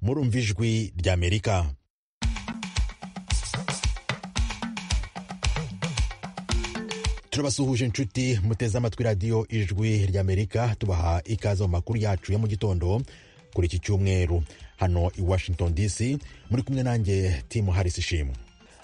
murumva ijwi ry'amerika turabasuhuje inshuti muteze amatwi radiyo ijwi ry'amerika tubaha ikaze mu makuru yacu ya mu gitondo kuri iki cyumweru hano i washington dc muri kumwe nanjye timu harris ishimwe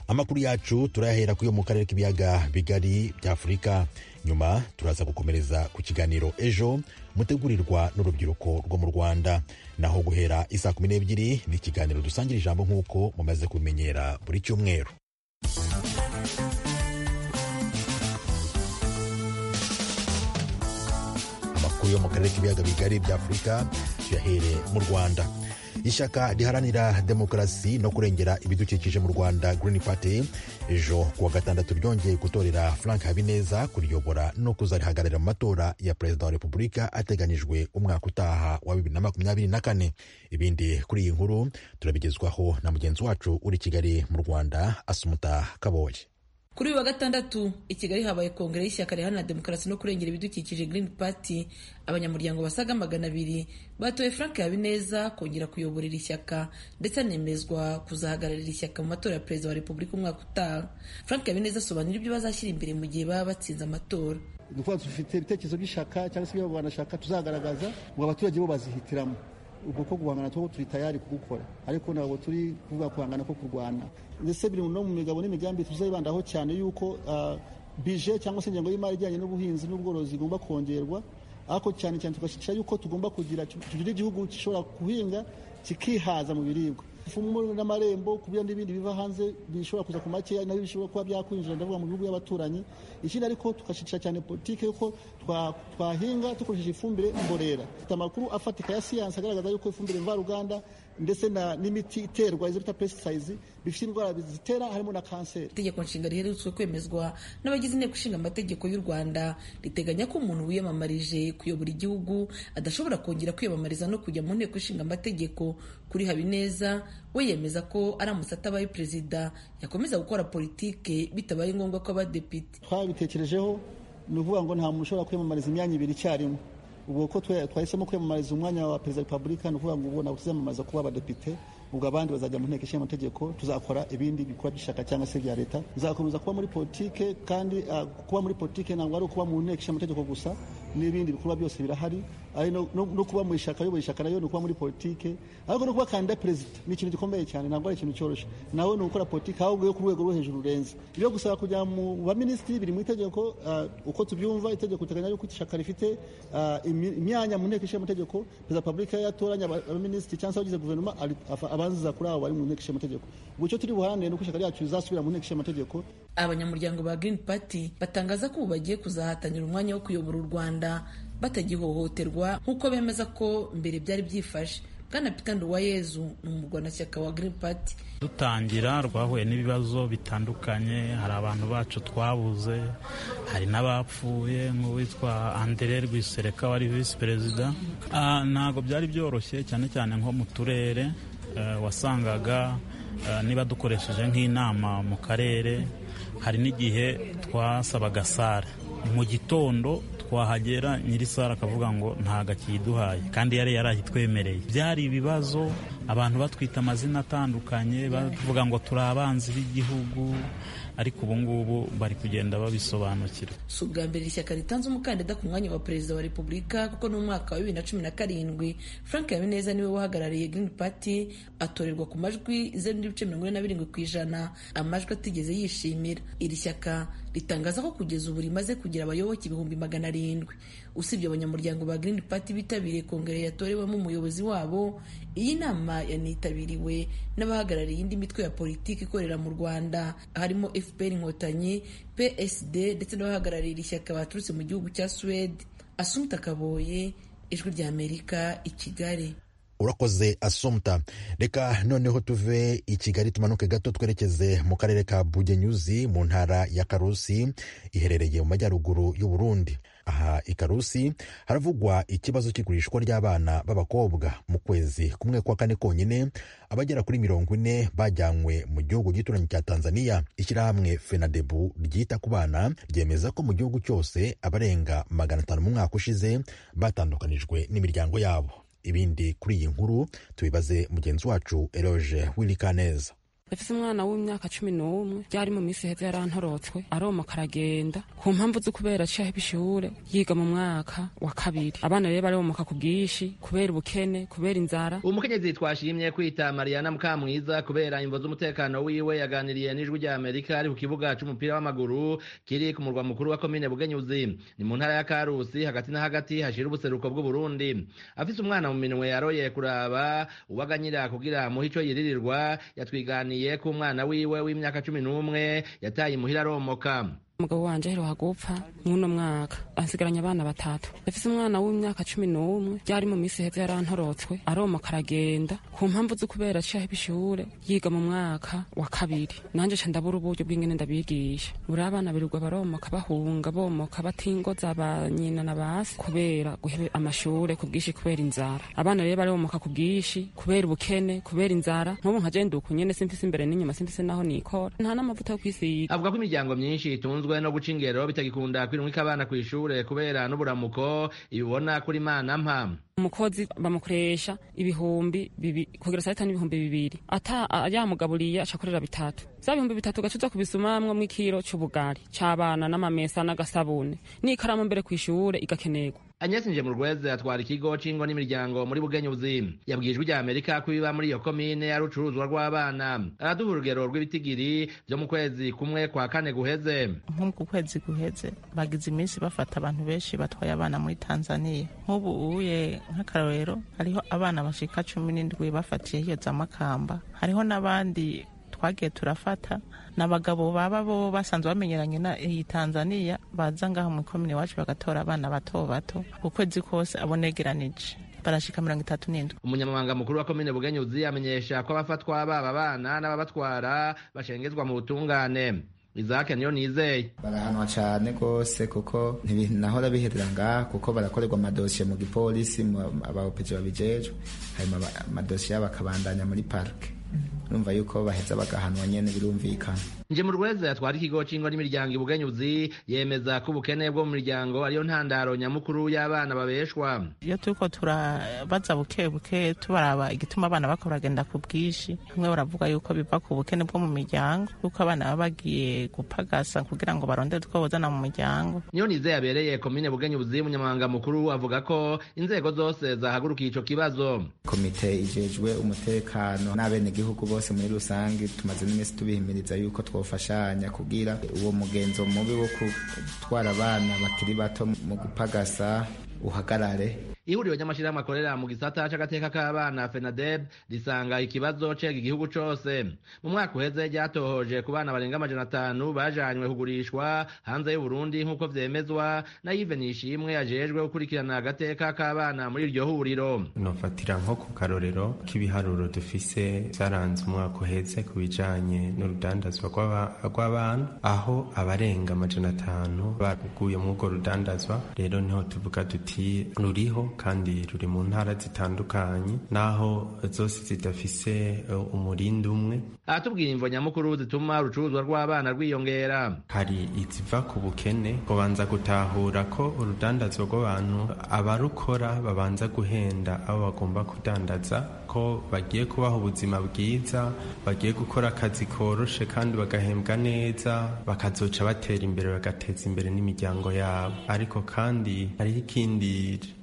amakuru yacu turayahera ku yo mu karere k'ibiyaga bigari bya afurika nyuma turaza gukomereza ku kiganiro ejo mutegurirwa n'urubyiruko rwo mu rwanda naho guhera isaa kumi n'ebyiri ni ikiganiro dusangira ijambo nk'uko mumaze kubimenyera buri cyumweru amakuru yo mu karere k'ibiyaga bigari bya afurika tuyahere mu rwanda ishyaka riharanira demokarasi no kurengera ibidukikije mu rwanda Green Party ejo kuwa gatandatu ryongeye gutorera frank habineza kuriyobora no kuzarihagararira mu matora ya perezida wa repubulika ateganijwe umwaka utaha wa bibiri na makumyabiri na kane ibindi kuri iyi nkuru turabigezwaho na mugenzi wacu uri kigali mu rwanda asumuta kaboye kuri uyu wa gatandatu i kigali habaye kongere y'ishyaka riharanira demokarasi no kurengera ibidukikije green party abanyamuryango basaga magana abiri batoye frank habineza kongera kuyoborera ishyaka ndetse anemezwa kuzahagararira ishyaka mu matora ya perezida wa repubulika umwaka utaha frank habineza asobanura ibyo bazashyira imbere mu gihe baba batsinze amatora ni ukuvuga dufite ibitekerezo by'ishaka cyangwa se ibyo banashaka tuzagaragaza ngo abaturage bo bazihitiramo ubwo ko guhangana two turi tayari kugukora ariko ntabwo turi kuvuga guhangana ko kurwana ndetse biri no mu migabo n'imigambi tuzayibandaho cyane yuko bije cyangwa se ingengo y'imari ijyanye n'ubuhinzi n'ubworozi igomba kongerwa ariko cyane cyane tugashyigikira yuko tugomba kugira tugira igihugu gishobora guhinga kikihaza mu biribwa ifumu n'amarembo kubira n'ibindi biva hanze bishobora kuza ku makeya nabyo bishobora kuba byakwinjira ndavuga mu bihugu by'abaturanyi ikindi ariko tugashyigikira cyane politiki yuko twahinga dukoresheje ifumbire mborera dufite amakuru afatika ya siyansi agaragaza yuko ifumbire mvaruganda ndetse n'imiti iterwa izo bita pesitisayizi bifite indwara zitera harimo na kanseri itegeko nshinga riherutswe kwemezwa n'abagize inteko ishinga amategeko y'u rwanda riteganya ko umuntu wiyamamarije kuyobora igihugu adashobora kongera kwiyamamariza no kujya mu nteko ishinga amategeko kuri habineza we yemeza ko aramutse atabaye perezida yakomeza gukora politike bitabaye ngombwa ko abadepite twabitekerejeho ni ukuvuga ngo nta muntu ushobora kwiyamamariza imyanya ibiri icyarimwe ubwo ko twahisemo kwiyamamariza umwanya wa perezida wa repubulika ni ukuvuga ngo ubona tuziyamamaza kuba abadepite ubwo abandi bazajya mu nteko ishinga amategeko tuzakora ibindi bikorwa by'ishyaka cyangwa se bya leta tuzakomeza kuba muri politike kandi kuba muri politike ntabwo ari ukuba mu nteko ishinga amategeko gusa n'ibindi bikorwa byose birahari ari no kuba mu ishyaka ayobora ishyaka nayo ni ukuba muri politike ariko no kuba kandida perezida ni ikintu gikomeye cyane ntabwo ari ikintu cyoroshye nawe ni ugukora politike ahubwo yo ku rwego rwo hejuru rurenze ibyo gusaba kujya mu baminisitiri biri mu itegeko uko tubyumva itegeko riteganya yuko ishyaka rifite imyanya mu nteko ishinga amategeko perezida wa repubulika yatoranya abaminisitiri cyangwa se abagize guverinoma abanziza kuri abo bari mu nteko ishinga amategeko ubwo icyo turi buharanire ni uko ishyaka ryacu rizasubira mu nteko ishinga amategeko abanyamuryango ba green party batangaza ko ubu bagiye kuzahatanira umwanya wo kuyobora u rwanda batagihohoterwa nk'uko bemeza ko mbere byari byifashe bwana peter nduwayezu ni umurwanashyaka wa green party dutangira rwahuye n'ibibazo bitandukanye hari abantu bacu twabuze hari n'abapfuye nk'uwitwa andere rwisereka wari visi perezida ntabwo byari byoroshye cyane cyane nko mu turere wasangaga niba dukoresheje nk'inama mu karere hari n'igihe twasabaga sare mu gitondo twahagera nyiri sare akavuga ngo gakiduhaye kandi yari yari ahitwemereye byari ibibazo abantu batwita amazina atandukanye bavuga ngo turi abanzi b'igihugu ariko ubu ngubu bari kugenda babisobanukirwa si ubwa mbere ishyaka ritanze umukandida ku mwanya wa perezida wa repubulika kuko ni umwaka wa bibiri na cumi na karindwi frank habineza niwe wahagarariye green party atorerwa ku majwi zeru n'ibice mirongo ine na birindwi ku ijana amajwi atigeze yishimira iri shyaka ritangaza ko kugeza ubu rimaze kugira abayoboke ibihumbi magana arindwi usibye abanyamuryango ba green party bitabiriye kongere yatorewemo umuyobozi wabo iyi nama yanitabiriwe n'abahagarariye indi mitwe ya politiki ikorera mu rwanda harimo fpr inkotanyi psd ndetse n'abahagarariye ishyaka baturutse mu gihugu cya suwede asumta kaboye ijwi ry'amerika i kigali urakoze asumta reka noneho tuve i kigali tumanuke gato twerekeze mu karere ka bugenyuzi mu ntara ya karusi iherereye mu majyaruguru y'u Burundi aha i karusi haravugwa ikibazo cy'igurishwa ry'abana b'abakobwa mu kwezi kumwe kwa kane konyine abagera kuri mirongo ine bajyanywe mu gihugu gituranyi cya tanzania ishyirahamwe fenadebu ryita ku bana ryemeza ko mu gihugu cyose abarenga magana atanu mu mwaka ushize batandukanijwe n'imiryango yabo ibindi kuri iyi nkuru tubibaze mugenzi wacu eroge w'irikaneza dafise umwana w'imyaka cumi n'umwe ryari mu minsi heza yarantorotswe aromoka aragenda ku mpamvu zo kubera aciye aheba ishure yiga mu mwaka wa kabiri abana rero baromoka ku bwinshi kubera ubukene kubera inzara umukenyezi twashimye kwita mariana mukamwiza kubera imvo z'umutekano wiwe yaganiriye n'ijwi rya amerika ari ku kibuga c'umupira w'amaguru kiri ku murwa mukuru wa komine bugenyuzi ni mu ntara ya karusi hagati na hagati hashira ubuseruko bw'uburundi afise umwana mu minwe yaroye kuraba uwaganyira kugira muhe ico yiririrwa yatwiganiye yaganiriye ku mwana wiwe w'imyaka cumi n'umwe yataye imuhira aromoka umugabo wanje aheruka gupfa mw'uno mwaka ansigaranye abana batatu yafise umwana w'imyaka cumi n'umwe ryari mu minsi heza yarantorotswe aromoka aragenda ku mpamvu zo kubera aciye aheba ishure yiga mu mwaka wa kabiri nanje ca ndabura uburyo bw'ingene ndabigisha buri abana birirwa baromoka bahunga bomoka batingoza ba nyina na basi kubera guhebe amashure ku bwinshi kubera inzara abana rero baromoka ku bwinshi kubera ubukene kubera inzara nk'ubu nka je nduka nyene simfise imbere n'inyuma simfise naho nikora nta n'amavuta yo kwisiga avuga ko imiryango myinshi itunzwe bikunzwe no guca ingero bitagikunda kwirumika abana kw'ishure kubera n'uburamuko ibibona kuri mana mpa umukozi bamukoresha ibihumbi bibi kugira saa tanu ibihumbi bibiri ata yamugaburiye acakorera bitatu za bihumbi bitatu gaca uza kubisumamwo mw'ikiro c'ubugari c'abana n'amamesa n'agasabune n'ikaramu mbere kw'ishure igakenerwa agnes njemurweze atwara ikigo c'ingo n'imiryango muri bugenyuzi yabwijwe ijya amerika ko ibiba muri iyo komine ari urucuruzwa rw'abana araduha urugero rw'ibitigiri byo mu kwezi kumwe kwa kane guheze nk'uku kwezi guheze bagize iminsi bafata abantu benshi batwaye abana muri tanzania nk'ubu uye nk'akarorero hariho abana bashika cumi n'indwi bafatiye iyo za makamba hariho n'abandi twagiye turafata ni abagabo baba bo basanzwe bamenyeranye na iyi tanzaniya baza ngaho mu ikomine iwacu bagatora abana bato bato ukwezi kose abonegeranije barashika mirongo itatu n'indwi umunyamabanga mukuru wa komine bugenyuzi amenyesha ko abafatwa baba abana n'ababatwara bashengezwa mu butungane izake niyo nizeye barahanwa cyane rwose kuko ntibinahora biherera ngaha kuko barakorerwa amadosiye mu gipolisi abaopeji babijejwe hanyuma amadosiye bakabandanya muri parike urumva yuko baheza bagahanwa nyene birumvikana nje mu rweza yatwara ikigo c'ingo n'imiryango ibugenyuzi yemeza ko ubukene bwo mu miryango ariyo ntandaro nyamukuru y'abana babeshwa iyo turiko turabaza buke buke tubaraba igituma abana bako baragenda ku bwinshi bamwe baravuga yuko biva ku bukene bwo mu miryango yuko abana baba bagiye gupagasa kugira ngo barondere utwo bozana mu muryango niyo nize yabereye komine bugenyuzi umunyamabanga mukuru avuga ko inzego zose zahagurukiye ico kibazo komite ijejwe umutekano n'abenegihugu bose muri rusange tumaze n'iminsi tubihimiriza yuko twofashanya kugira uwo mugenzo mubi wo gutwara abana bakiri bato mu gupagasa uhagarare ihuriro ry'amashyirahamwe akorera mu gisata c'agateka k'abana fenadeb risanga ikibazo cega igihugu cose mu mwaka uheze ryatohoje ku bana barenga amajana atanu bajanywe kugurishwa hanze y'uburundi nk'uko vyemezwa na yive nishimwe ajejwe gukurikirana agateka k'abana muri iryo huriro nofatira nko ku karorero k'ibiharuro dufise vyaranze umwaka uheze ku bijanye n'urudandazwa rw'abana aho abarenga amajana atanu baguye muri urwo rudandazwa rero niho tuvuga duti ruriho kandi ruri mu ntara zitandukanye naho zose zidafise umurindi umwe aratubwira imvo nyamukuru zituma urucuruzwa rw'abana rwiyongera hari iziva ku bukene kubanza gutahura ko urudandazwa rw'abantu abarukora babanza guhenda abo bagomba kudandaza ko bagiye kubaha ubuzima bwiza bagiye gukora akazi koroshe kandi bagahembwa neza bakazoca batera imbere bagateza imbere n'imiryango yabo ariko kandi hariho ikindi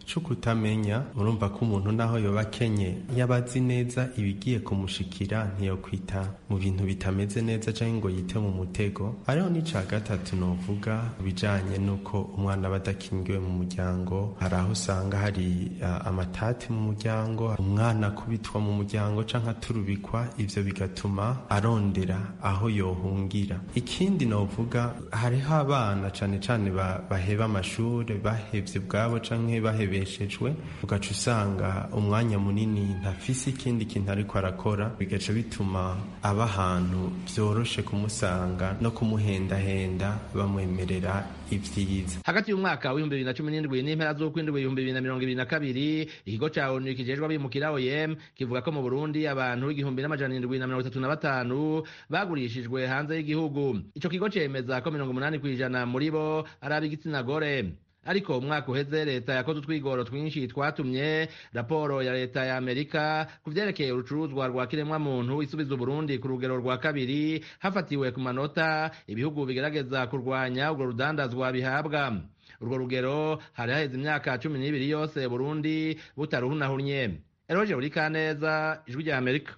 cukutamenya murumva ko umuntu naho yoba akenye yaba azi neza ibigiye kumushikira ntiyokwita mu bintu bitameze neza canke ngo yite mu mutego hariho n'ica gatatu novuga bijanye n'uko umwana aba adakingiwe mu muryango hari aho usanga hari uh, amatati mu muryango umwana akubitwa mu muryango canke aturubikwa ivyo bigatuma arondera aho yohungira ikindi novuga hariho abana cane cane baheba amashure bahevye bwabo canke bahebe yabeshejwe ugaca usanga umwanya munini ntafise ikindi kintu ariko arakora bigaca bituma aba ahantu vyoroshe kumusanga no kumuhendahenda bamwemerera ibyiza hagati y'umwaka w'ibihumbi bibiri na cumi n'indwi n'impera z'ukwindwi ibihumbi bibiri na mirongo ibiri na kabiri ikigo ca onu kijejwe abimukira oem kivuga ko mu burundi abantu igihumbi n'amajana indwi na mirongo itatu na batanu bagurishijwe hanze y'igihugu ico kigo cemeza ko mirongo umunani kw'ijana muri bo ari ab'igitsina gore ariko umwaka uheze leta yakoze utwigoro twinshi twatumye raporo ya leta ya amerika ku vyerekeye urucuruzwa rwa kiremwamuntu isubiza uburundi ku rugero rwa kabiri hafatiwe ku manota ibihugu bigerageza kurwanya urwo rudandazwa bihabwa urwo rugero hari haheze imyaka cumi n'ibiri yose burundi butaruhunahunye eroje burikaneza ijwi rya amerika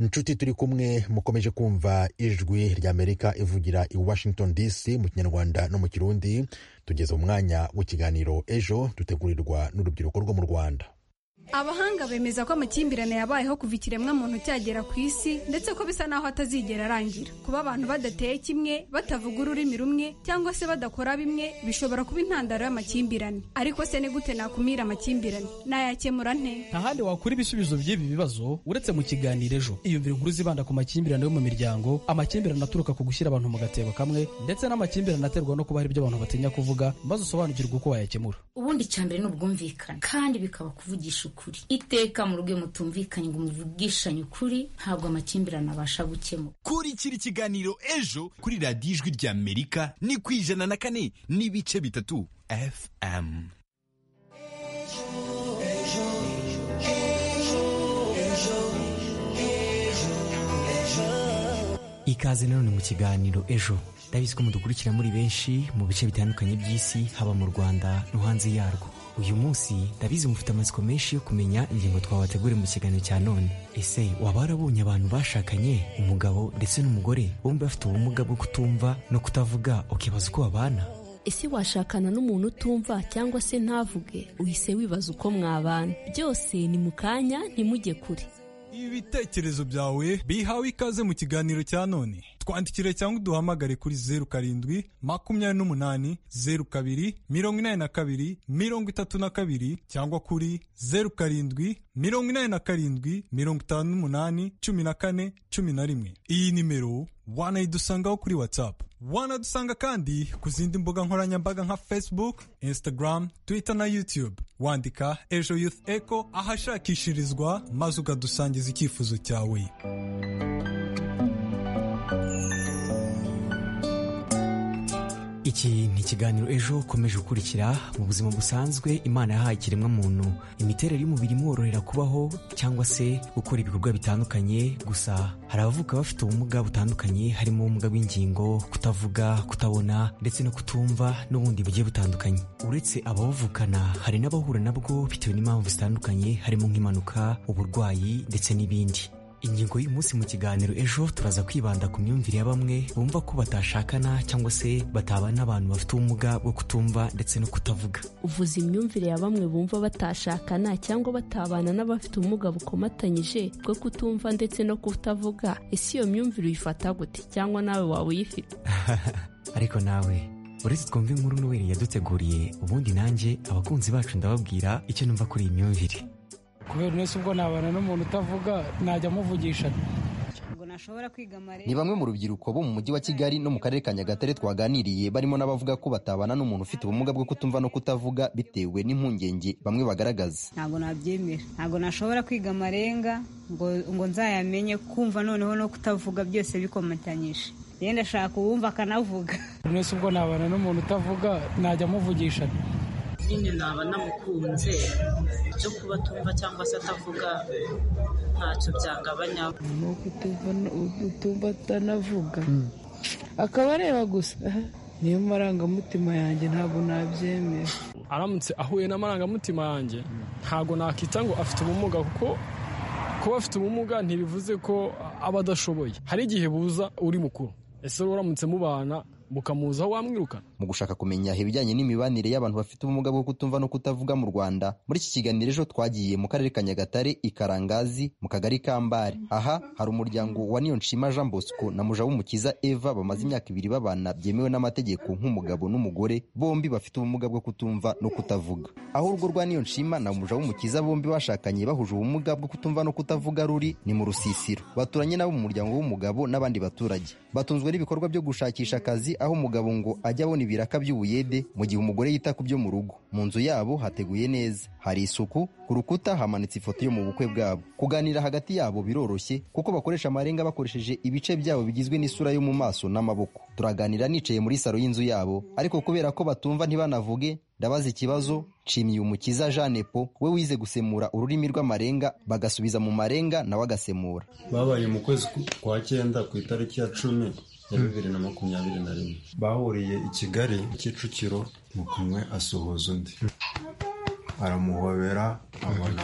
inshuti turi kumwe mukomeje kumva ijwi ry'amerika ivugira i washington dc mu kinyarwanda no mu kirundi tugeze umwanya w'ikiganiro ejo dutegurirwa n'urubyiruko rwo mu rwanda abahanga bemeza ko amakimbirane yabayeho kuva ikiremwa muntu cyagera ku isi ndetse ko bisa naho atazigera arangira kuba abantu badateye kimwe batavuga ururimi rumwe cyangwa se badakora bimwe bishobora kuba intandaro y'amakimbirane ariko se ni gute nakumira amakimbirane nayakemura nte nta handi wakura ibisubizo by'ibi bibazo uretse mu kiganiro ejo iyumvira inkuru zibanda ku makimbirane yo mu miryango amakimbirane aturuka ku gushyira abantu mu gatebo kamwe ndetse n'amakimbirane aterwa no kuba hari ibyo abantu batinya kuvuga maze usobanukirwa uko wayakemura ubundi cyambere ni ubwumvikane kandi bikaba kuvugisha ukuri iteka mu rugo mutumvikanye ngo muvugishanye ukuri ntabwo amakimbirane abasha gukemura kurikira ikiganiro ejo kuri radiyo ijwi rya amerika ni ku ijana na kane n'ibice bitatu fm ikaze nanone mu kiganiro ejo ndabizi ko mudukurikira muri benshi mu bice bitandukanye by'isi haba mu rwanda no hanze yarwo uyu munsi ndabizi mufite amatsiko menshi yo kumenya ingingo twabateguriye mu kiganiro cya none ese waba warabonye abantu bashakanye umugabo ndetse n'umugore bombi bafite ubumuga bwo kutumva no kutavuga ukibaza uko babana ese washakana n'umuntu utumva cyangwa se ntavuge uhise wibaza uko mwabana byose ni mu kanya ntimujye kure ibitekerezo byawe bihawe ikaze mu kiganiro cya none twandikire cyangwa uduhamagare kuri zeru karindwi makumyabiri n'umunani zeru kabiri mirongo inani na kabiri mirongo itatu na kabiri cyangwa kuri zeru karindwi mirongo inani na karindwi mirongo itanu n'umunani cumi na kane cumi na rimwe iyi nimero wanayidusangaho kuri watsapu wanadusanga kandi ku zindi mbuga nkoranyambaga nka facebook instagram twitter na youtube wandika ejo youth eco ahashakishirizwa maze ukadusangiza icyifuzo cyawe iki ni ikiganiro ejo ukomeje gukurikira mu buzima busanzwe imana yahaye ikiremwa muntu imiterere y'umubiri imworohera kubaho cyangwa se gukora ibikorwa bitandukanye gusa hari abavuka bafite ubumuga butandukanye harimo ubumuga bw'ingingo kutavuga kutabona ndetse no kutumva n'ubundi bugiye butandukanye uretse ababuvukana hari n'abahura nabwo bitewe n'impamvu zitandukanye harimo nk'impanuka uburwayi ndetse n'ibindi ingingo y'uyu munsi mu kiganiro ejo turaza kwibanda ku myumvire ya bamwe bumva ko batashakana cyangwa se batabana n'abantu bafite ubumuga bwo kutumva ndetse no kutavuga uvuze imyumvire ya bamwe bumva batashakana cyangwa batabana n'abafite ubumuga bukomatanyije bwo kutumva ndetse no kutavuga ese iyo myumvire uyifata gute cyangwa nawe waba uyifite ariko nawe uretse twumva inkuru n'uweri yaduteguriye ubundi nanjye abakunzi bacu ndababwira icyo numva kuri iyi myumvire kubera nese ubwo nabana n'umuntu utavuga najya amuvugisha ni bamwe mu rubyiruko bo mu mujyi wa kigali no mu karere ka nyagatare twaganiriye barimo n'abavuga ko batabana n'umuntu ufite ubumuga bwo kutumva no kutavuga bitewe n'impungenge bamwe bagaragaza ntabwo nabyemera ntabwo nashobora kwiga amarenga ngo nzayamenye kumva noneho no kutavuga byose bikomatanyije yenda ashaka uwumva akanavuga nese ubwo nabana n'umuntu utavuga najya amuvugisha nyine naba namukunze ibyo kuba atumva cyangwa se atavuga ntacyo byagabanya ni utumva atanavuga akaba areba gusa niyo marangamutima yanjye ntabwo nabyemera aramutse ahuye n'amarangamutima yanjye ntabwo nakita ngo afite ubumuga kuko kuba afite ubumuga ntibivuze ko aba adashoboye hari igihe buza uri mukuru ese uramutse mubana mukamuzaho wamwirukana mu gushaka kumenya ibijyanye n'imibanire y'abantu bafite ubumuga bwo kutumva no kutavuga mu rwanda muri iki kiganiro ejo twagiye mu karere ka nyagatare i karangazi mu kagari ka mbare aha hari umuryango wa nshima jean bosco na mujawumukiza eva bamaze imyaka ibiri babana byemewe n'amategeko nk'umugabo n'umugore bombi bafite ubumuga bwo kutumva no kutavuga aho urugo rwa nshima na mujawumukiza bombi bashakanye bahuje ubumuga bwo kutumva no kutavuga ruri ni mu rusisiro baturanye nabo mu muryango w'umugabo n'abandi baturage batunzwe n'ibikorwa byo gushakisha akazi aho umugabo ngo ajya abona ibiraka by'ubuyede mu gihe umugore yita ku byo mu rugo mu nzu yabo hateguye neza hari isuku ku rukuta hamanitse ifoto yo mu bukwe bwabo kuganira hagati yabo biroroshye kuko bakoresha amarenga bakoresheje ibice byabo bigizwe n'isura yo mu maso n'amaboko turaganira nicaye muri salo y'inzu yabo ariko kubera ko batumva ntibanavuge ndabaza ikibazo nshimiye umukiza jeanepo we wize gusemura ururimi rw'amarenga bagasubiza mu marenga nawe agasemura babaye mu kwezi kwa cyenda ku itariki ya cumi ya bibiri na makumyabiri na rimwe bahuriye i kigali kicukiro mukumwe asuhuza undi aramuhobera abona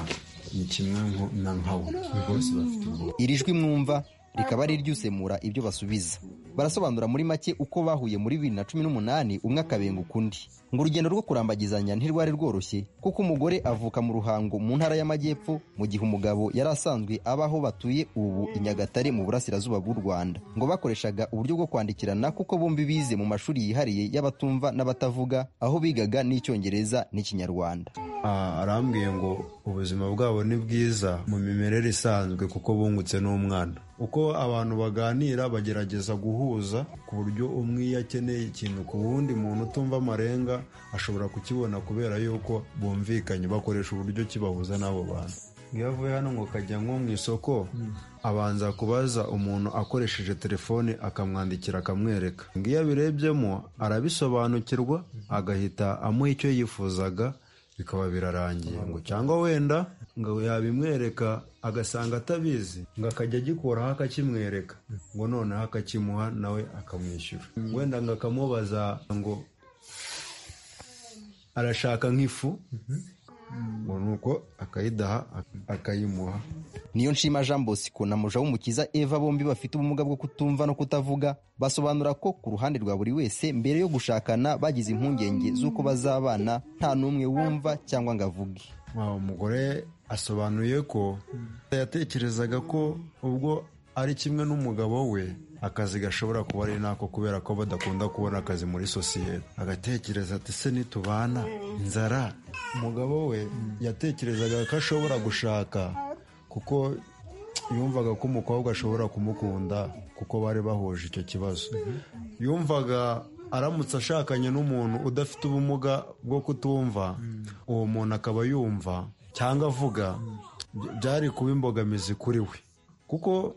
ni kimwe na nkawe bose bafite ubwoba iri jwi mwumva rikaba ari iry'usemura ibyo basubiza barasobanura muri make uko bahuye muri bibiri na cumi n'umunani umwe akabenga ukundi ngo urugendo rwo kurambagizanya ntirwari rworoshye kuko umugore avuka mu ruhango mu ntara y'amajyepfo mu gihe umugabo yari asanzwe abaho batuye ubu i nyagatare mu burasirazuba bw'u rwanda ngo bakoreshaga uburyo bwo kwandikirana kuko bombi bize mu mashuri yihariye y'abatumva n'abatavuga aho bigaga n'icyongereza n'ikinyarwanda arambwiye ngo ubuzima bwabo ni bwiza mu mimerere isanzwe kuko bungutse n'umwana uko abantu baganira bagerageza guhuza ku buryo umwe iyo akeneye ikintu ku wundi muntu utumva amarenga ashobora kukibona kubera yuko bumvikanye bakoresha uburyo kibahuza n'abo bantu iyo avuye hano ngo kajya nko mu isoko abanza kubaza umuntu akoresheje telefone akamwandikira akamwereka iyo abirebyemo arabisobanukirwa agahita amuha icyo yifuzaga bikaba birarangiye ngo cyangwa wenda ngo yabimwereka agasanga atabizi ngo akajya agikuraho akakimwereka ngo noneho akakimuha nawe akamwishyura wenda ngo akamubaza ngo arashaka nk'ifu ngo nuko akayidaha akayimuha niyo nshima jean bosco na muja w'umukiza eva bombi bafite ubumuga bwo kutumva no kutavuga basobanura ko ku ruhande rwa buri wese mbere yo gushakana bagize impungenge z'uko bazabana nta n'umwe wumva cyangwa ngo avuge umugore asobanuye ko yatekerezaga ko ubwo ari kimwe n'umugabo we akazi gashobora kuba ari nako kubera ko badakunda kubona akazi muri sosiyete agatekereza ati se nitubana inzara umugabo we yatekerezaga ko ashobora gushaka kuko yumvaga ko umukobwa ashobora kumukunda kuko bari bahuje icyo kibazo yumvaga aramutse ashakanye n'umuntu udafite ubumuga bwo kutumva uwo muntu akaba yumva cyangwa avuga byari kuba imbogamizi kuri we kuko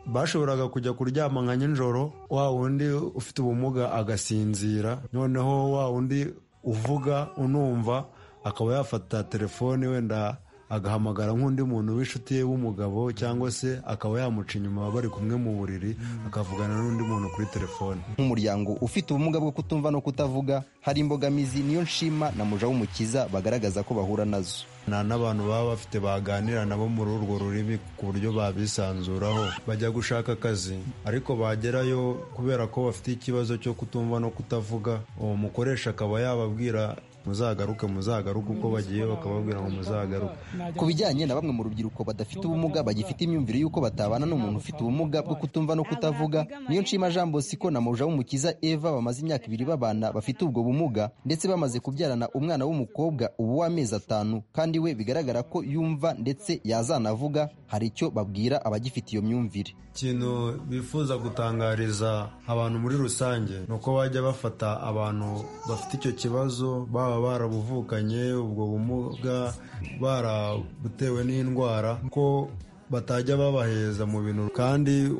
bashoboraga kujya kuryama nka nijoro wa wundi ufite ubumuga agasinzira noneho wa wundi uvuga unumva akaba yafata telefone wenda agahamagara nk'undi muntu w'inshuti ye w'umugabo cyangwa se akaba yamuca inyuma bari kumwe mu buriri akavugana n'undi muntu kuri telefone nk'umuryango ufite ubumuga bwo kutumva no kutavuga hari imbogamizi niyo nshima na muja w'umukiza bagaragaza ko bahura nazo nta n'abantu baba bafite baganira nabo muri urwo rurimi ku buryo babisanzuraho bajya gushaka akazi ariko bagerayo kubera ko bafite ikibazo cyo kutumva no kutavuga uwo mukoresha akaba yababwira muzagaruke muzagaruke uko bagiye bakababwira ngo muzagaruke ku bijyanye na bamwe mu rubyiruko badafite ubumuga bagifite imyumvire y'uko batabana n'umuntu ufite ubumuga bwo kutumva no kutavuga niyo nshima jean bosco na muja w'umukiza eva bamaze imyaka ibiri babana bafite ubwo bumuga ndetse bamaze kubyarana umwana w'umukobwa ubu w'amezi atanu kandi we bigaragara ko yumva ndetse yazanavuga hari icyo babwira abagifite iyo myumvire ikintu bifuza gutangariza abantu muri rusange ni uko bajya bafata abantu bafite icyo kibazo baba barabuvukanye ubwo bumuga barabutewe n'indwara ko batajya babaheza mu bintu kandi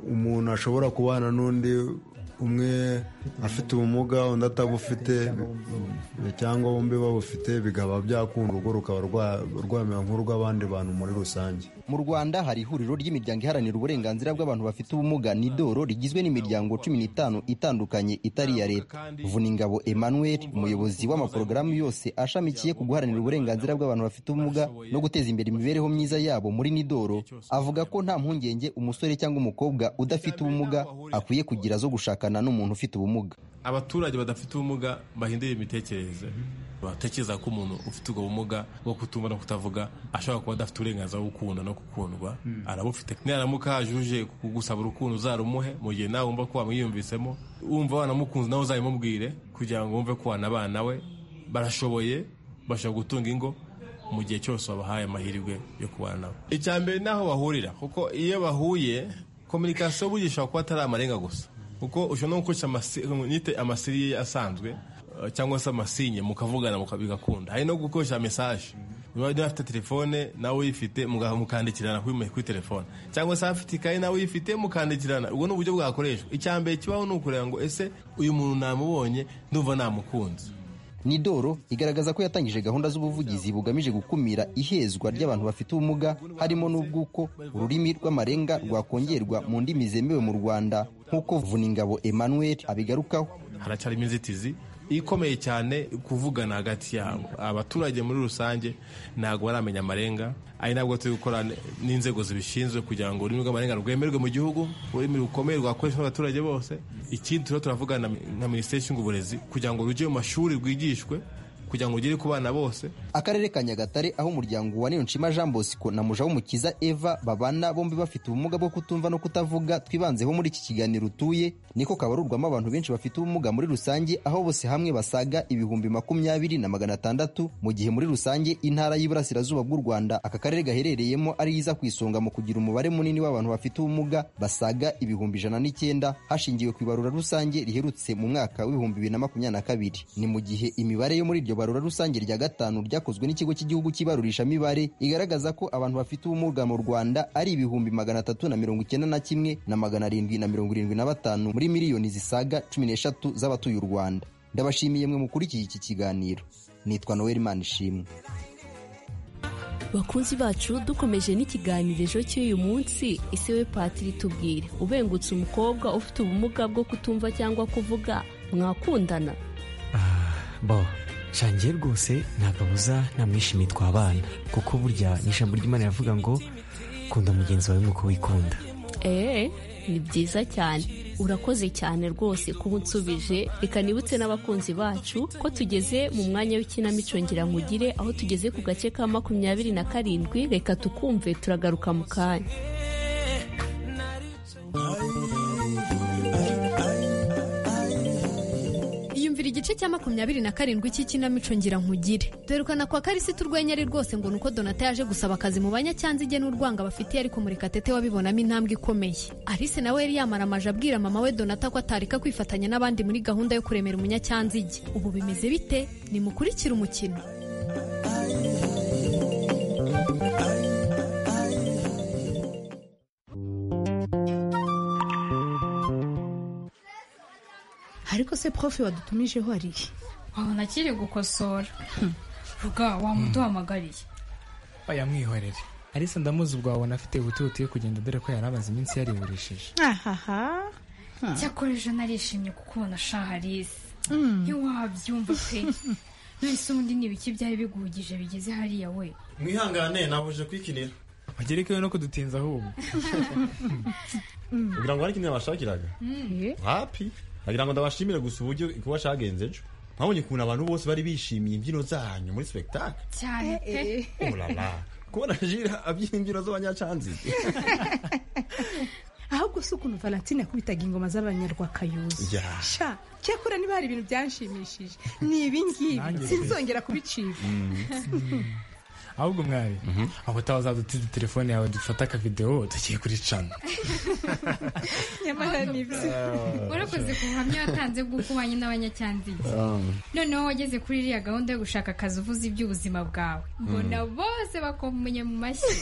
umuntu ashobora kubana n'undi umwe afite ubumuga undi atabufite cyangwa bombi babufite bikaba byakunda urugo rukaba rwamera nk'urw'abandi bantu muri rusange mu rwanda hari ihuriro ry'imiryango iharanira uburenganzira bw'abantu bafite ubumuga nidoro rigizwe n'imiryango cumi n'itanu itandukanye itari iya leta vuningabo emmanuel umuyobozi w'amaporogaramu yose ashamikiye ku guharanira uburenganzira bw'abantu bafite ubumuga no guteza imbere imibereho myiza yabo muri nidoro avuga ko nta mpungenge umusore cyangwa umukobwa udafite ubumuga akwiye kugira zo gushakana n'umuntu ufite ubumuga abaturage badafite ubumuga bahindura imitekerereze batekereza ko umuntu ufite ubwo bumuga bwo kutumva no kutavuga ashobora kuba adafite uburenganzira bwo gukunda no gukundwa arabufite naramuka yajuje kugusaba urukundo uzarumuhe mu gihe nawe wumva ko wamwiyumvisemo wumva wanamukunze nawe uzabimubwire kugira ngo wumve ko wanabana we barashoboye bashobora gutunga ingo mu gihe cyose wabahaye amahirwe yo kubana nabo icya mbere ni aho bahurira kuko iyo bahuye kominikasiyo burya ishobora kuba atari amarenga gusa kuko ushobora no gukoresha nyite amasiriye asanzwe cyangwa se amasinye mukavugana bigakunda hari no gukoresha mesaje niba afite telefone nawe uyifite mukandikirana kuri telefone cyangwa se afite ikayi nawe uyifite mukandikirana ubwo ni uburyo bwakoreshwa icya mbere kibaho ni ukureba ngo ese uyu muntu namubonye ndumva namukunze nidoro igaragaza ko yatangije gahunda z'ubuvugizi bugamije gukumira ihezwa ry'abantu bafite ubumuga harimo n'ubw'uko ururimi rw'amarenga rwakongerwa mu ndimi zemewe mu rwanda nk'uko vuningabo emmanuel abigarukaho haracyarimo inzitizi ikomeye cyane kuvugana hagati yabo abaturage muri rusange ntabwo baramenya amarenga ari nabwo turi gukora n'inzego zibishinzwe kugira ngo ururimi rw'amarenga rwemerwe mu gihugu ururimi rukomeye rwakoreshwa n'abaturage bose ikindi turiho turavugana na minisiteri ishinzwe uburezi kugira ngo rujye mu mashuri rwigishwe kugira ngo ugere ku bana bose akarere ka nyagatare aho umuryango wa niyonshima jean bosco na mujawumukiza eva babana bombi bafite ubumuga bwo kutumva no kutavuga twibanzeho muri iki kiganiro utuye niko kabarurwamo abantu benshi bafite ubumuga muri rusange aho bose hamwe basaga ibihumbi makumyabiri na magana atandatu mu gihe muri rusange intara y'iburasirazuba bw'u rwanda aka karere gaherereyemo ari iza ku isonga mu kugira umubare munini w'abantu bafite ubumuga basaga ibihumbi ijana n'icyenda hashingiwe ku ibarura rusange riherutse mu mwaka w'ibihumbi bibiri na makumyabiri na kabiri ni mu gihe imibare yo muri iryo barura rusange rya gatanu ryakozwe n'ikigo cy'igihugu cy'ibarurishamibare igaragaza ko abantu bafite ubumuga mu rwanda ari ibihumbi magana atatu na mirongo icyenda na kimwe na magana arindwi na mirongo irindwi na batanu muri miliyoni zisaga cumi n'eshatu z'abatuye u rwanda ndabashimiye mwe mukurikiye iki kiganiro nitwa noel manishimwe bakunzi bacu dukomeje n'ikiganiro cy'uyu munsi isewe patiri tubwire ubengutse umukobwa ufite ubumuga bwo kutumva cyangwa kuvuga mwakundana bo shangiye rwose ntabwo abuza namwishimiye twabana kuko burya ni ijambo ry'imana yavuga ngo kunda mugenzi wawe nk'uko wikunda eee ni byiza cyane urakoze cyane rwose kuba unsubije reka nibutse n'abakunzi bacu ko tugeze mu mwanya w'ikinamico ngirankumugire aho tugeze ku gace ka makumyabiri na karindwi reka tukumve turagaruka mu kanya yumvira igice cya makumyabiri na karindwi cy'ikinamico ngira nkugire dore kwa karisita urwenya ari rwose ngo nuko donata yaje gusaba akazi mu banyacyazige n'urwanga bafitiye ariko murekatete wabibonamo intambwe ikomeye alice nawe yari yamaramaje abwira mama we donata ko atareka kwifatanya n'abandi muri gahunda yo kuremera umunyacyanzige ubu bimeze bite nimukurikire umukino ariko se profe wadutumijeho ari iki aho nakiri gukosora vuga wamuduhamagariye oya mwihorere arisa ndamuzi ubwabona afite ubutibuti yo kugenda dore ko yari amaze iminsi yariburishije ahaha cyakora ejo narishimye kuko ubona shaha arisa ntiwabyumva pe none ubundi ni ibiki byari biguhugije bigeze hariya we mwihangane nabuje kwikinira bagerekewe no kudutinza ahubwo kugira ngo hari ikintu yabashakiraga hapi nagira ngo ndabashimire gusa uburyo kuba cyagenze ejo mwabonye ukuntu abantu bose bari bishimiye imbyino zanyu muri sipegitakari cyane pe urara kubona jira abyina imbyino z'abanyacanzige ahubwo si ukuntu valentine yakubitaga ingoma z'abanyarwakayuza Yeah. sha cyakora niba hari ibintu byanshimishije ni ibingibi Nanjye. sinzongera kubicika ahubwo mwari aho utaha uzadutije telefone yawe dufate akavidewo tugiye kuricana nyamara nibyo warakoze ku buhamya watanze bw'uko ubanye n'abanyacyanzige noneho wageze kuri iriya gahunda yo gushaka akazi uvuze iby'ubuzima bwawe mbona bose bakomunye mu mashyi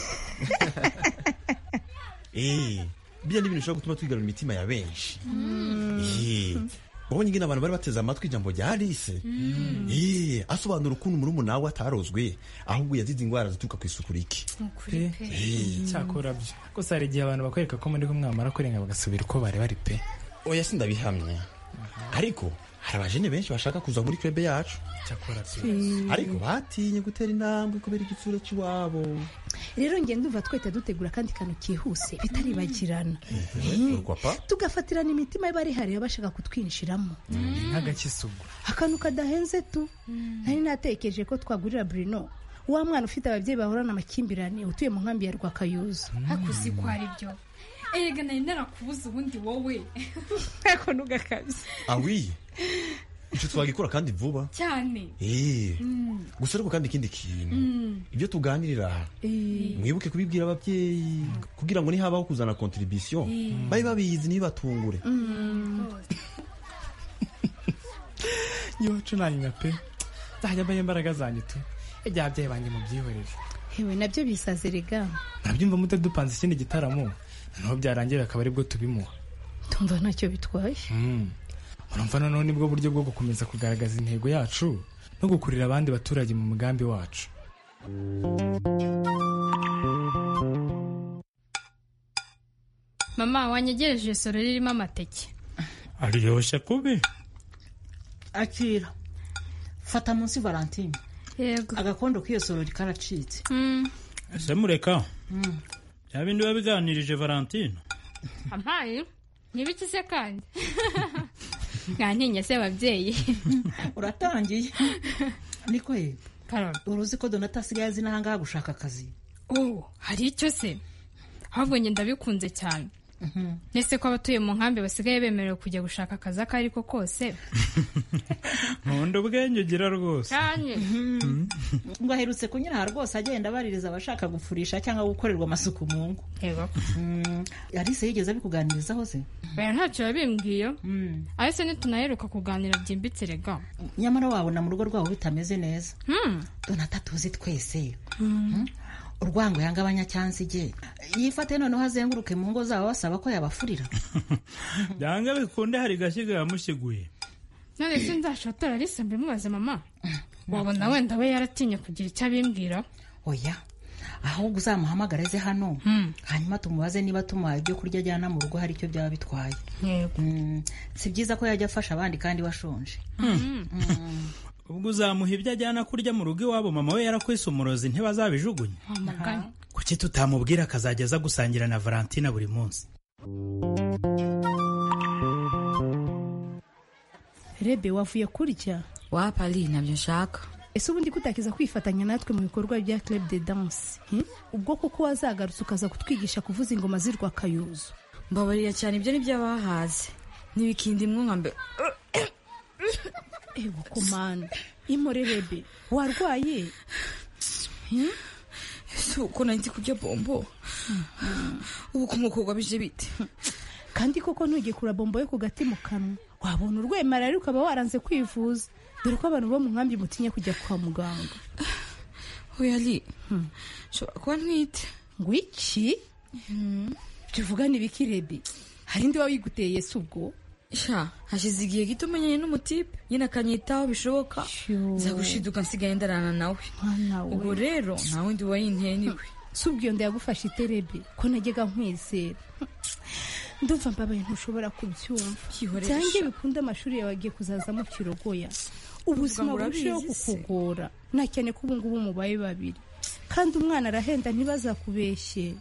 eee biriya ni ibintu bishobora gutuma twigarura imitima ya benshi eee wabonye ingene abantu bari bateze amatwi ijambo rya alice eee asobanura ukuntu murumuna we atarozwe ahubwo yazize indwara zituruka ku isuku rike pe cyakora byo gusa hari igihe abantu bakwereka ko muri kumwe bamara kurenga bagasubira uko bari bari pe oya sindabihamya ariko hari abajene benshi bashaka kuza muri krebe yacu cyakora pe ariko batinye gutera intambwe kubera igitsura cy'iwabo rero ngenda ndumva twahita dutegura akandi kantu kihuse bitaribagirana urwa pa tugafatirana imitima y'abari hariya bashaka kutwinjiramo nk'agakisugu akantu kadahenze tu nari natekereje ko twagurira burino wa mwana ufite ababyeyi bahorana amakimbirane utuye mu nkambi ya rwakayuza hakuzi ko ari byo erega nari narakubuze ubundi wowe ako nugakabye awi icyo twagikora kandi vuba cyane eee Mm. gusa ariko kandi ikindi kintu Mm. ibyo tuganirira aha mwibuke kubibwira ababyeyi kugira ngo nihabaho kuzana kontribisiyo Mm. babe babizi ntibatungure yewe cunanywa pe nzajya mbaho imbaraga zanjye tu ijya ababyeyi banjye mubyihorere hewe nabyo bisaze rega ntabyumva mute dupanze ikindi gitaramo noneho byarangira akaba aribwo tubimuha tumva ntacyo bitwaye Mm. urumva noneho nibwo buryo bwo gukomeza kugaragaza intego yacu no gukurira abandi baturage mu mugambi wacu mama wanyegereje isoro ririmo amateke aryoshye kubi akira fata munsi valentine yego agakondo k'iyo sorori karacitse ese mureka bya bindi biba biganirije valentine ampaye ntibiki se kandi nkantinya se ababyeyi uratangiye niko ye uruzi ko donata asigaye azi n'ahangaha gushaka akazi oh hari icyo se ahubwo njye ndabikunze cyane ese ko abatuye mu nkambi basigaye bemerewe kujya gushaka akazi ako ari ko kose nkunda ubwenge ugira rwose cyane ngo aherutse kunyura rwose agenda abaririza abashaka gufurisha cyangwa gukorerwa amasuku mu ngo yego alice yigeze abikuganirizaho se baya ntacyo yabimbwiye ahise ntitunaheruka kuganira byimbitse rega nyamara wabona mu rugo rwabo bitameze neza Hmm. donata tuzi twese urwango yanga abanyacyanzige yifate noneho azenguruke mu ngo zabo basaba ko yabafurira byanga bikunde hari gashyiga yamushyiguye none se nzashotora risa mbimubaze mama wabona wenda we yaratinye kugira icyo abimbwira oya ahubwo uzamuhamagare ze hano hanyuma tumubaze niba tumuhaye ibyo kurya ajyana mu rugo hari icyo byaba bitwaye Mm, si byiza ko yajya afasha abandi kandi bashonje ubwo uzamuha ibyo ajyana kurya mu rugo iwabo mama we yarakwise umurozi ntibazabijugunya kuki tutamubwira akazajya aza gusangira na valentina buri munsi rebe wavuye kurya wapari ntabyo nshaka ese ubundi kutakiza kwifatanya natwe mu bikorwa bya club de danse hmm? ubwo koko wazagarutse ukaza kutwigisha kuvuza ingoma z'i rwakayuzu mbabarira cyane ibyo ni byo abahaze ntibikindi nka mbe ewe komanda imore rebe warwaye ese uko nari nzi kurya bombo ubu kumukurwa bije bite kandi koko ntugikura bombo yo ku gati mu kanwa wabona urwemara rero ukaba waranze kwivuza dore ko abantu bo mu nkambi mutinya kujya kwa muganga ari nshobora kuba ntwite ngo iki tuvugane ibiki rebe hari undi wayiguteye si ubwo sha hashize igihe gito umenyanye n'umutipe nyine akanyitaho bishoboka nzagushiduka nsigaye ndarana nawe ubwo rero nta wundi wayinteye ni we si ubwo iyo nda yagufashe iterebe ko najyaga nkwizera ndumva mbabaye ntushobora kubyumva Yihoresha. byange bikunde amashuri yawe agiye kuzazamo kirogoya ubuzima ngo urabizi burusheho se. kukugora nta cyane ko ubu ngubu mubaye babiri kandi umwana arahenda ntibazakubeshye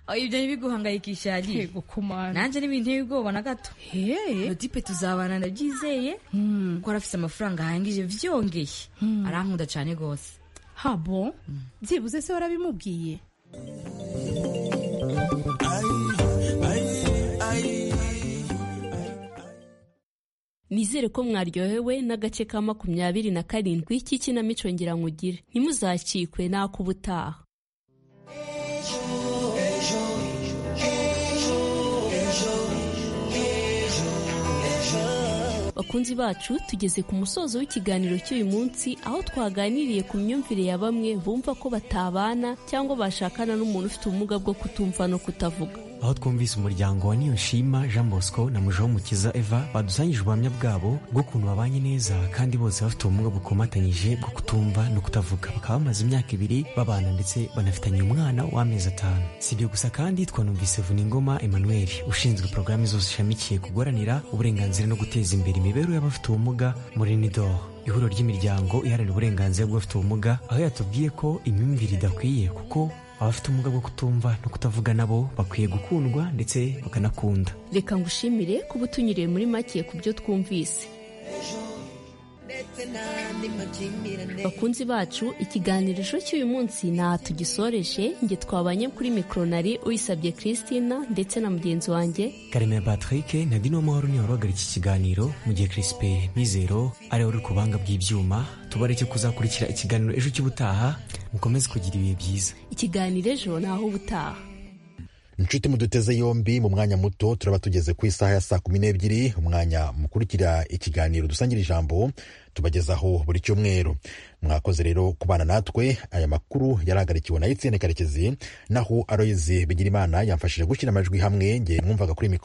aho ibyo ntibiguhangayikisha yari Yego, kumana nanjye ntibinteye ubwoba na gato mutipe tuzabana ndabyizeye kuko arafite amafaranga ahangije byongeye arankunda cyane rwose habo byibuze se warabimubwiye Nizere ko mwaryohewe n'agace ka makumyabiri na karindwi k'ikinamico ngirankugire. Ntimuzacikwe n'ak'ubutaha. Bakunzi bacu tugeze ku musozo w'ikiganiro cy'uyu munsi aho twaganiriye ku myumvire ya bamwe bumva ko batabana cyangwa bashakana n'umuntu ufite ubumuga bwo kutumva no kutavuga. aho twumvise umuryango wa niyonshima jean bosco na mukiza eva badusangije ubuhamya bwabo bw'ukuntu babanye neza kandi bose bafite ubumuga bukomatanyije bwo kutumva no kutavuga bakaba bamaze imyaka ibiri babana ndetse banafitanye umwana w'amezi atanu si ibyo gusa kandi twanumvise vuningoma emmanuel ushinzwe porogaramu zose ishamikiye ku guharanira uburenganzira no guteza imbere imibereho y'abafite ubumuga muri nidoro ihuriro ry'imiryango iharanira uburenganzira bw'abafite ubumuga aho yatubwiye ko imyumvire idakwiye kuko abafite ubumuga bwo kutumva no kutavuga nabo bakwiye gukundwa ndetse bakanakunda Reka ngushimire kuba utunyuriye muri make ku byo twumvise. Bakunzi bacu ikiganirisho cy'uyu munsi ntaha tugisoreje nge twabanye kuri mikronari uyisabye Christina ndetse na mugenzi wanjye karemera patrick na dino mahoro niwe wahagarika iki kiganiro mu gihe crispe mizero ari we uri ku buhanga bw'ibyuma tubareke kuzakurikira ikiganiro ejo cy'ubutaha mukomeze kugira ibihe byiza ikiganiro ejo naho ubutaha. inshuti muduteze yombi mu mwanya muto turaba tugeze ku isaha ya saa kumi n'ebyiri umwanya mukurikira ikiganiro dusangira ijambo tubagezaho buri cyumweru mwakoze rero kubana natwe aya makuru yarahagarikiwe na etienne karekezi naho aroyizi bigira imana yamfashije gushyira amajwi hamwe nge mwumvaga kuri mikoro